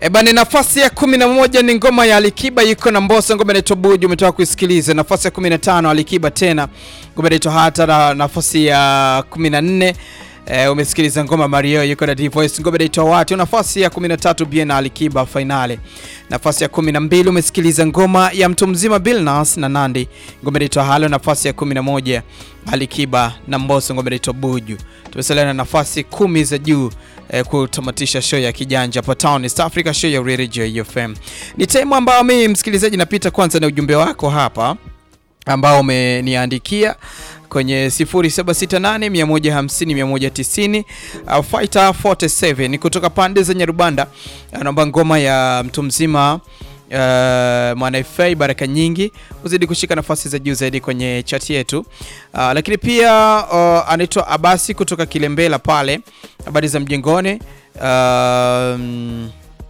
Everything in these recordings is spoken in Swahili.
Eba ni nafasi ya kumi na moja ni ngoma ya Alikiba yuko na Mbosso, ngoma inaitwa Buju, umetoka kuisikiliza. Nafasi ya kumi na tano Alikiba tena, ngoma inaitwa Hata, na nafasi ya kumi na nne e, umesikiliza ngoma Mario yuko na D-Voice, ngoma inaitwa Watu. Nafasi ya kumi na tatu Bien na Alikiba Finale. Nafasi ya kumi na mbili umesikiliza ngoma ya mtu mzima Billnass na Nandi, ngoma inaitwa Halo. Nafasi ya kumi na moja Alikiba na Mbosso, ngoma inaitwa Buju. Tumesalia na nafasi kumi za juu eh, kutamatisha show ya kijanja hapa Town East Africa, show ya Radio FM. Ni time ambayo mimi msikilizaji napita kwanza na ujumbe wako hapa ambao umeniandikia kwenye 0768 150 190 au Fighter 47 ni kutoka pande za Nyarubanda, anaomba ngoma ya mtu mzima Uh, Mwana FA baraka nyingi uzidi kushika nafasi za juu zaidi kwenye chati yetu. Uh, lakini pia uh, anaitwa Abasi kutoka Kilembela pale, habari za mjengoni. Um,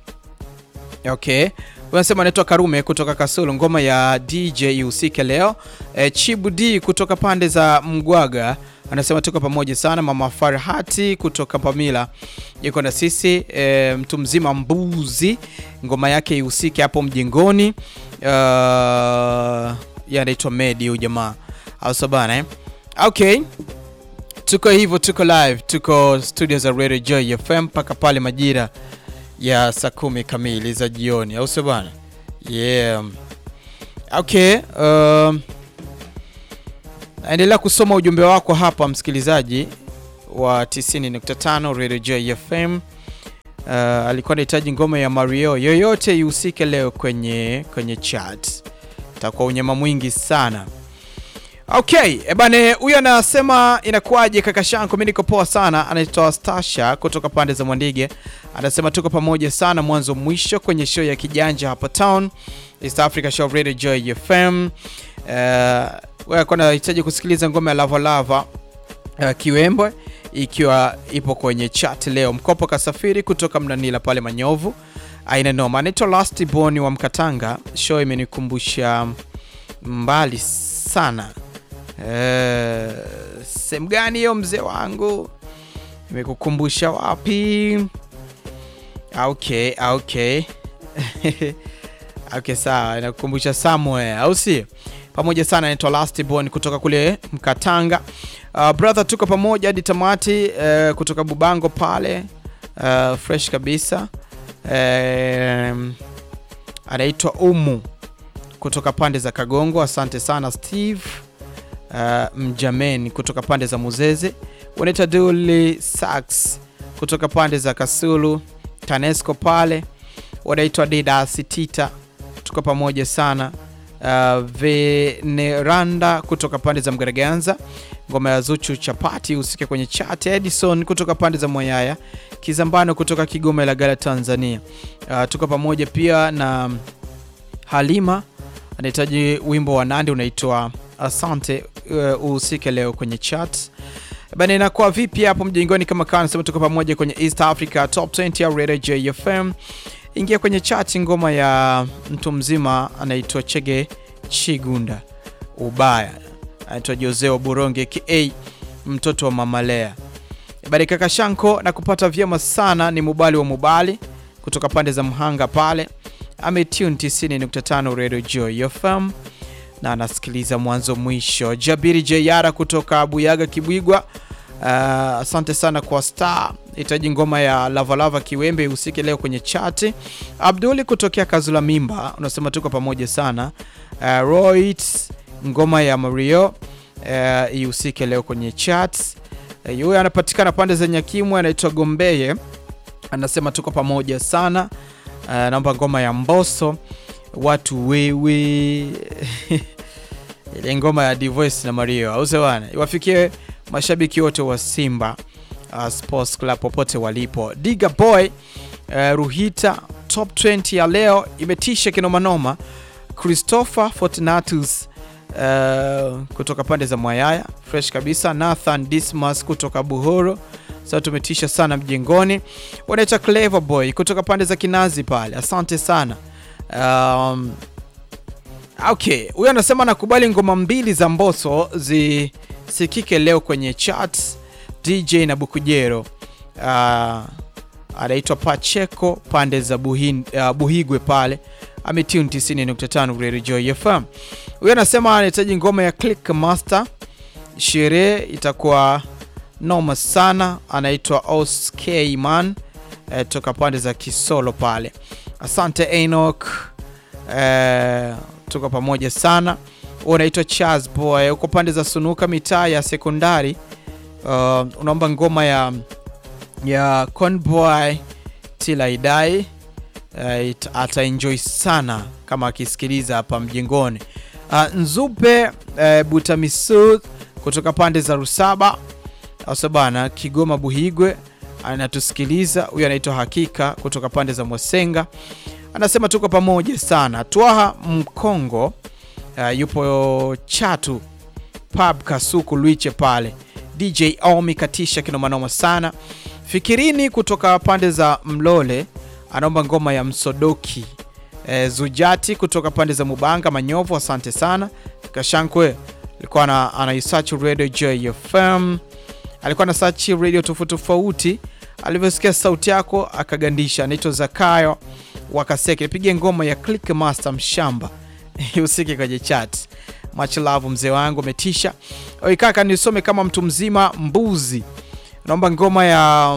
okay, unasema anaitwa Karume kutoka Kasulu, ngoma ya DJ usike leo. E, Chibu D kutoka pande za Mgwaga anasema tuko pamoja sana. Mama Farhati kutoka Pamila yuko na sisi. E, mtu mzima mbuzi ngoma yake ihusike hapo mjengoni. Uh, anaitwa Medi huyu jamaa au sabana eh? Okay, tuko hivyo, tuko live, tuko studio za Radio Joy FM mpaka pale majira ya saa kumi kamili za jioni, au sio bana? Yeah. Okay, um, naendelea kusoma ujumbe wako hapa msikilizaji wa 90.5 Radio Joy FM. Uh, alikuwa anahitaji ngoma ya Mario yoyote ihusike leo kwenye kwenye chat, itakuwa unyama mwingi sana. Okay, ebane, huyu anasema inakuwaje kaka Shanko, mimi niko poa sana. Anaitwa Stasha kutoka pande za Mwandige, anasema tuko pamoja sana mwanzo mwisho kwenye show ya kijanja hapa town East Africa Show Radio Joy FM. Uh, wewe alikuwa anahitaji kusikiliza ngoma ya Lava Lava uh, Kiwembwe ikiwa ipo kwenye chat leo. Mkopo kasafiri kutoka Mnanila pale Manyovu, aina noma. Anaitwa Last Born wa Mkatanga. Show imenikumbusha mbali sana. Uh, sehemu gani hiyo mzee wangu? Imekukumbusha wapi? Okay, okay. Okay, sawa, inakukumbusha somewhere, au si? Pamoja sana, anaitwa Last Born kutoka kule Mkatanga. Uh, brother, tuko pamoja hadi tamati uh, kutoka Bubango pale uh, fresh kabisa. Um, anaitwa Umu kutoka pande za Kagongo. Asante sana Steve uh, Mjamen kutoka pande za Muzeze. Wanaita Duli Sax kutoka pande za Kasulu Tanesco pale. Wanaitwa Didas Tita, tuko pamoja sana. Uh, Veneranda kutoka pande za Mgaraganza, ngoma ya Zuchu chapati usike kwenye chat. Edison kutoka pande za Moyaya, Kizambano kutoka Kigoma Ilagala Tanzania. Uh, tuko pamoja pia na Halima anahitaji wimbo wa Nandi unaitwa Asante uh, uhusike leo kwenye chat bana. Inakuwa vipi hapo mjengoni? Kama kawa nasema tuko pamoja kwenye East Africa Top 20 ya Radio JFM. Ingia kwenye chat, ngoma ya mtu mzima anaitwa Chege Chigunda ubaya, anaitwa Joseo Buronge ka mtoto wa Mamalea. Bari kaka Shanko na kupata vyema sana, ni Mubali wa Mubali kutoka pande za Mhanga pale, ametune 90.5 Radio Joy FM na anasikiliza mwanzo mwisho. Jabiri Jayara kutoka Buyaga Kibwigwa, uh, asante sana kwa star hitaji ngoma ya Lavalava Kiwembe ihusike leo kwenye chati. Abduli kutokea Kazula Mimba unasema tuko pamoja sana. Uh, Roit ngoma ya Mario uh, ihusike leo kwenye chat. Huyo uh, anapatikana pande za Nyakimwe, anaitwa Gombeye, anasema tuko pamoja sana. Uh, naomba ngoma ya Mbosso watu wewe ile ngoma ya D-Voice na Mario au sewana iwafikie mashabiki wote wa Simba uh, Sports Club popote walipo. Diga Boy uh, Ruhita top 20 ya leo imetisha kinomanoma. Christopher Fortunatus uh, kutoka pande za Mwayaya fresh kabisa. Nathan Dismas kutoka Buhoro sasa tumetisha sana mjengoni. Wanaita Clever Boy kutoka pande za Kinazi pale, asante sana um, okay, huyo anasema nakubali ngoma mbili za Mbosso zisikike leo kwenye chat DJ na Bukujero. Uh, anaitwa Pacheco pande za Buhin, uh, Buhigwe pale ametune 90.5 Radio Joy FM. Huyo anasema anahitaji ngoma ya Click Master, sherehe itakuwa noma sana. Anaitwa Osk Man eh, toka pande za Kisolo pale. Asante Enoch eh, tuko pamoja sana. Huyo unaitwa Charles Boy uko pande za Sunuka mitaa ya sekondari. Uh, unaomba ngoma ya ya Conboy Till I Die uh, it- ataenjoy sana kama akisikiliza hapa mjengoni. Uh, Nzupe uh, Butamisud kutoka pande za Rusaba asa bana Kigoma Buhigwe anatusikiliza. Huyu anaitwa Hakika kutoka pande za Mwasenga, anasema tuko pamoja sana. Twaha Mkongo uh, yupo Chatu pub Kasuku Lwiche pale. DJ Omi katisha kinomanoma sana. Fikirini kutoka pande za Mlole anaomba ngoma ya Msodoki. E, Zujati kutoka pande za Mubanga Manyovu, asante sana. Kashankwe alikuwa ana, ana search radio JFM, alikuwa na search radio tofauti tofauti, alivyosikia sauti yako akagandisha. Anaitwa Zakayo Wakaseke, nipige ngoma ya Click Master Mshamba usike kwenye chat. Much love mzee wangu umetisha. Oi kaka, nisome kama mtu mzima. Mbuzi naomba ngoma ya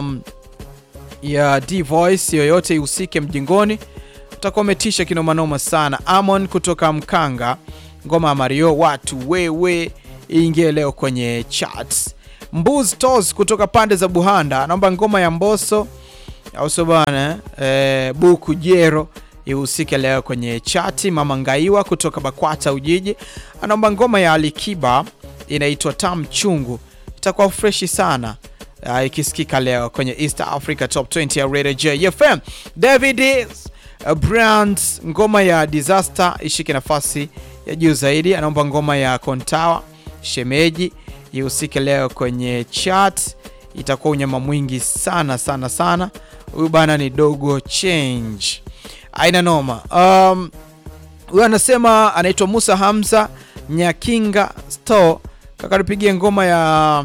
ya D Voice yoyote ihusike mjingoni, utakuwa umetisha kinomanoma sana. Amon kutoka Mkanga, ngoma ya Mario watu wewe iingie leo kwenye charts. Mbuz Tos kutoka pande za Buhanda anaomba ngoma ya Mboso au sio bana eh, Buku Jero ihusike leo kwenye chati. Mama Ngaiwa kutoka Bakwata Ujiji anaomba ngoma ya Alikiba inaitwa Tam Chungu, itakuwa freshi sana uh, ikisikika leo kwenye East Africa Top 20 ya Radio JFM. David is, uh, Brands ngoma ya Disaster ishike nafasi ya juu zaidi, anaomba ngoma ya Kontawa Shemeji ihusike leo kwenye chat, itakuwa unyama mwingi sana sana sana. Huyu bana ni Dogo Change, aina noma. Um, huyu anasema anaitwa Musa Hamza Nyakinga Store, kaka tupigie ngoma ya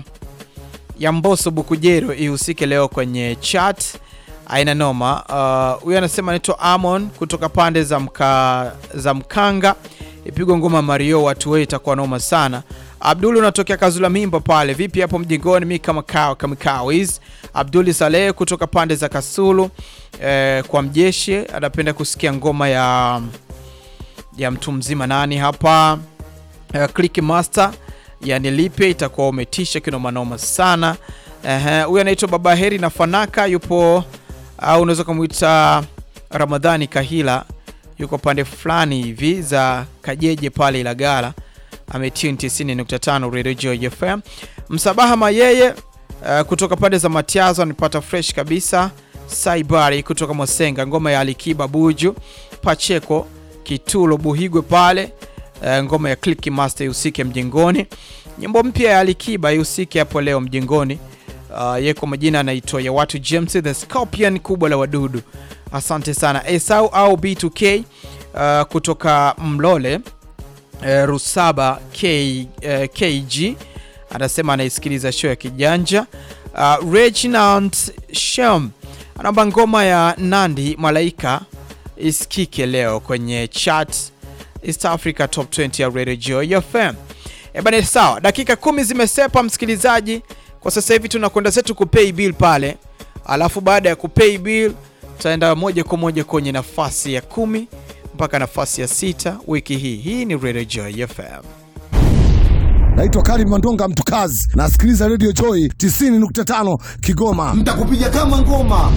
ya Mboso Bukujero ihusike leo kwenye chat, aina noma. Uh, huyu anasema anaitwa Amon kutoka pande za, mka, za Mkanga, ipigwa ngoma Mario, watu wewe itakuwa noma sana. Abdul unatokea Kazula Mimba pale, vipi hapo mjingoni? Mi kama kao kama kawis. Abduli Saleh kutoka pande za Kasulu eh, kwa mjeshi anapenda kusikia ngoma ya ya mtu mzima nani hapa uh, Click Master yani lipe itakuwa umetisha kinomanoma sana. Ehe, huyu anaitwa Baba Heri na Fanaka yupo au unaweza kumwita Ramadhani Kahila, yuko pande fulani hivi za Kajeje pale Ilagala, ametune 90.5 Radio Joy FM. Msabaha Mayeye uh, kutoka pande za Matiazo anipata fresh kabisa. Saibari kutoka Mosenga, ngoma ya Alikiba Buju Pacheko Kitulo Buhigwe pale uh, ngoma ya Click Master ihusike mjengoni. Nyimbo mpya ya Alikiba ihusike hapo leo mjengoni. Uh, ye kwa majina anaitwa ya watu James the Scorpion, kubwa la wadudu. Asante sana Esau au B2K uh, kutoka Mlole uh, Rusaba K, uh, KG anasema anaisikiliza show ya kijanja. Uh, Reginald Shem anaomba ngoma ya Nandi Malaika isikike leo kwenye chat East Africa Top 20 ya Radio Joy FM. Eh bana, sawa, dakika kumi zimesepa msikilizaji. Kwa sasa hivi tunakwenda zetu kupay bill pale, alafu baada ya kupay bill tutaenda moja kwa moja kwenye nafasi ya kumi mpaka nafasi ya sita wiki hii. Hii ni Radio Joy FM. Naitwa Karim Mandonga Mtukazi, nasikiliza Radio Joy 90.5 Kigoma. Mtakupiga kama ngoma.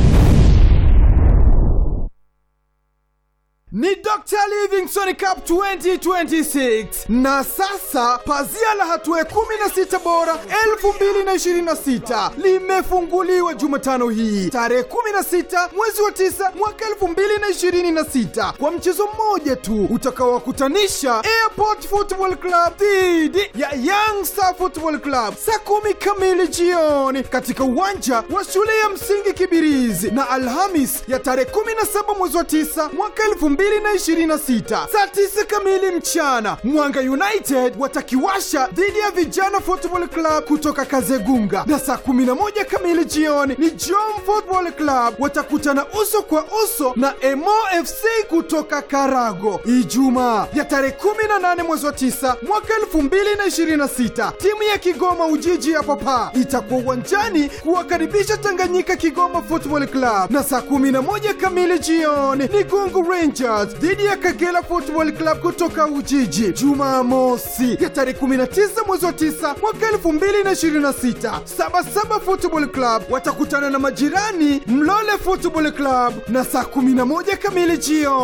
ni Dr. Livingstone Cup 2026 na sasa pazia la hatua ya 16 bora 2026 limefunguliwa Jumatano hii tarehe 16 mwezi wa 9 mwaka 2026 kwa mchezo mmoja tu utakaowakutanisha Airport Football Club dhidi ya Young Star Football Club saa kumi kamili jioni katika uwanja wa shule ya msingi Kibirizi na Alhamis ya tarehe 17 mwezi wa 9 mwaka 2026 2026 saa 9 kamili mchana. Mwanga United watakiwasha dhidi ya Vijana Football Club kutoka Kazegunga, na saa 11 kamili jioni ni Jom Football Club watakutana uso kwa uso na Emo FC kutoka Karago. Ijumaa ya tarehe 18 mwezi wa 9 mwaka 2026 timu ya Kigoma Ujiji ya Papa itakuwa uwanjani kuwakaribisha Tanganyika Kigoma Football Club, na saa 11 kamili jioni ni Gungu Rangers dhidi ya Kagera Football Club kutoka Ujiji. Jumamosi ya tarehe 19 mwezi wa 9 mwaka 2026 Sabasaba Football Club watakutana na majirani Mlole Football Club na saa 11 kamili jioni